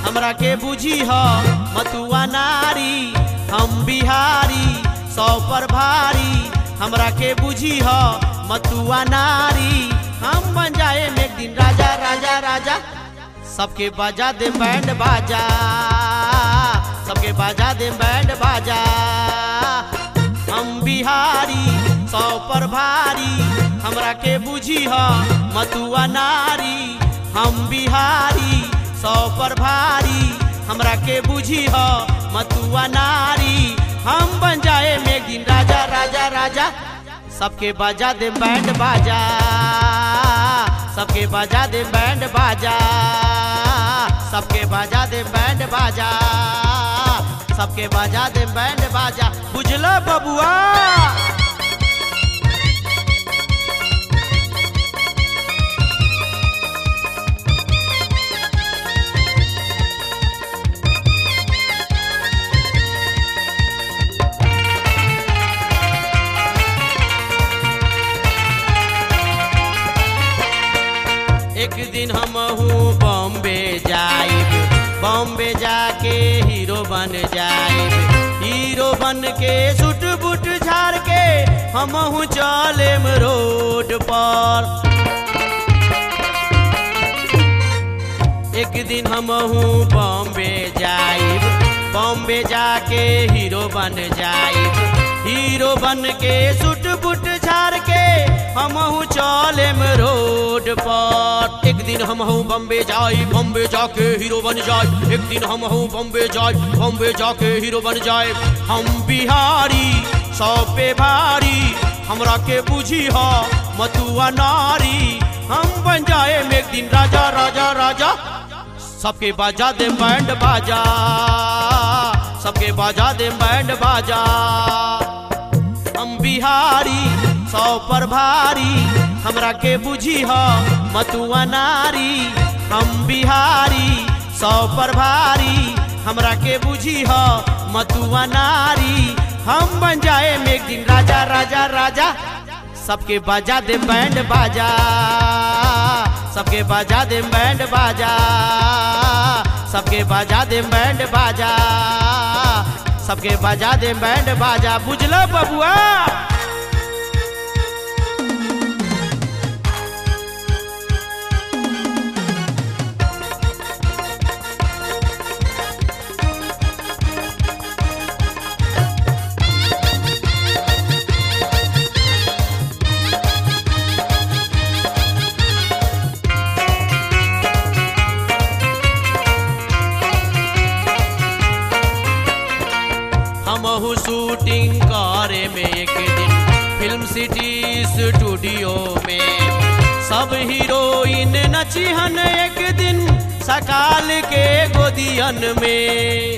हमरा के बुझी ह मतुआ नारी हम बिहारी सौ पर भारी हमरा के बुझी ह मतुआ नारी हम बन जाए एक दिन राजा राजा राजा सबके बाजा दे बैंड बाजा सबके बाजा दे बैंड बाजा हम बिहारी सौ पर भारी हमरा के बुझी ह मतुआ नारी हम बिहारी सौ पर भारी हमरा के बुझी ह मतुआ नारी हम बन जाए एक दिन राजा राजा राजा सबके बाजा दे बैंड बाजा सबके बाजा दे बैंड बाजा सबके बाजा दे बैंड बाजा सबके बाजा दे बैंड बाजा बुझलो बबुआ एक दिन हम बॉम्बे जाइब बॉम्बे जाके हीरो बन जाइब हीरो बन के सुट बुट झाड़ के हम चलेम रोड पर एक दिन हम बॉम्बे जाइब बॉम्बे जाके हीरो बन जाइब हीरो बन के सुट बुट झाड़ के हम चलेम रोड पर एक दिन हम बॉम्बे जाई बॉम्बे जाके हीरो बन जाए एक दिन हम बॉम्बे जाए बॉम्बे जाके हीरो बन जाए हम बिहारी सौ पे भारी हमरा के बुझी ह मतुआ नारी हम बन जाए एक दिन राजा राजा राजा सबके बाजा दे बैंड बाजा सबके बाजा दे बैंड बाजा हम बिहारी सौ पर भारी हमरा के बुझी ह मतुआ नारी हम बिहारी सौ पर भारी हमरा के बुझी ह मतुआ नारी हम बन जाए एक दिन राजा राजा राजा सबके बाजा दे बैंड बाजा सबके बाजा दे बैंड बाजा सबके बाजा दे बैंड बाजा सबके बाजा दे बैंड बाजा बुझलो बबुआ हमहू शूटिंग करे में एक दिन फिल्म सिटी स्टूडियो में सब हीरोइन नचिहन एक दिन सकाल के गोदियन में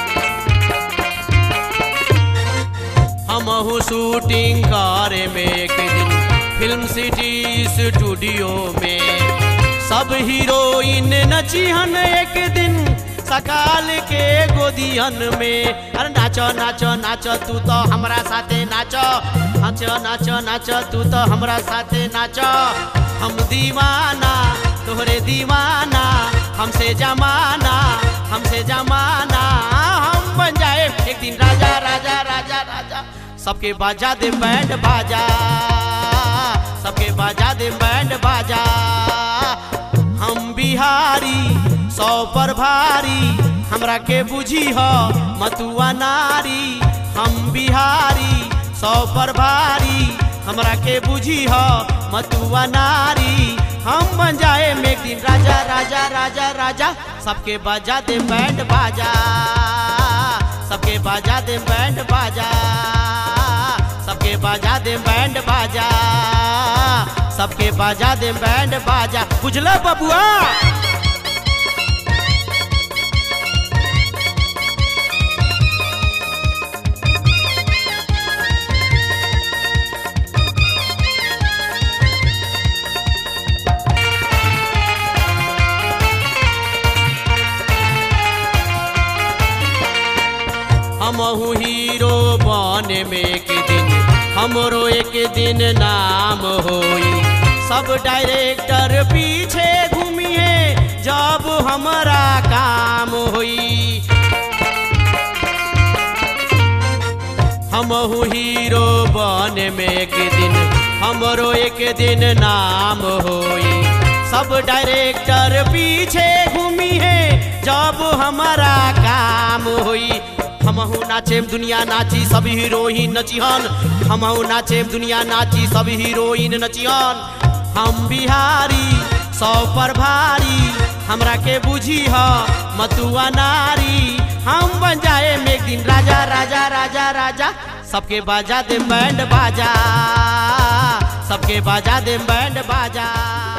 हमहू शूटिंग करे में एक दिन फिल्म सिटी स्टूडियो में सब हीरोइन नचिहन एक दिन सकाल के गोदियन में अरे नाचो नाचो नाचो तू तो हमरा साथे नाचो नाचो नाचो नाचो तू तो हमरा साथे नाचो हम दीवाना तोहरे दीवाना हमसे जमाना हमसे जमाना हम बन जाए एक दिन राजा राजा राजा राजा सबके बाजा दे बैंड बाजा सबके बाजा दे बैंड बाजा हम बिहारी सौ पर भारी हमरा के बुझी ह मतुआ नारी हम बिहारी सौ पर भारी हमरा के बुझी ह मतुआ नारी हम बन जाए एक दिन राजा राजा राजा राजा सबके बाजा दे बैंड बाजा सबके बाजा दे बैंड बाजा सबके बाजा दे बैंड बाजा सबके बाजा दे बैंड बाजा बुझल बबुआ हमहू हीरो बने में एक दिन हमरो एक दिन नाम होई सब डायरेक्टर पीछे घूमिए जब हमारा काम होई हमहू हीरो बने में एक दिन हमरो एक दिन नाम होई सब डायरेक्टर पीछे घूमी है जब हमारा काम होई हमहू नाचेम दुनिया नाची सब हीरोइन नचिहन हमहू नाचेम दुनिया नाची सब हीरोइन नचिहन हम बिहारी सौ पर भारी हमरा के बुझी ह मतुआ नारी हम बन जाए में एक दिन राजा राजा राजा राजा सबके बाजा दे बैंड बाजा सबके बाजा दे बैंड बाजा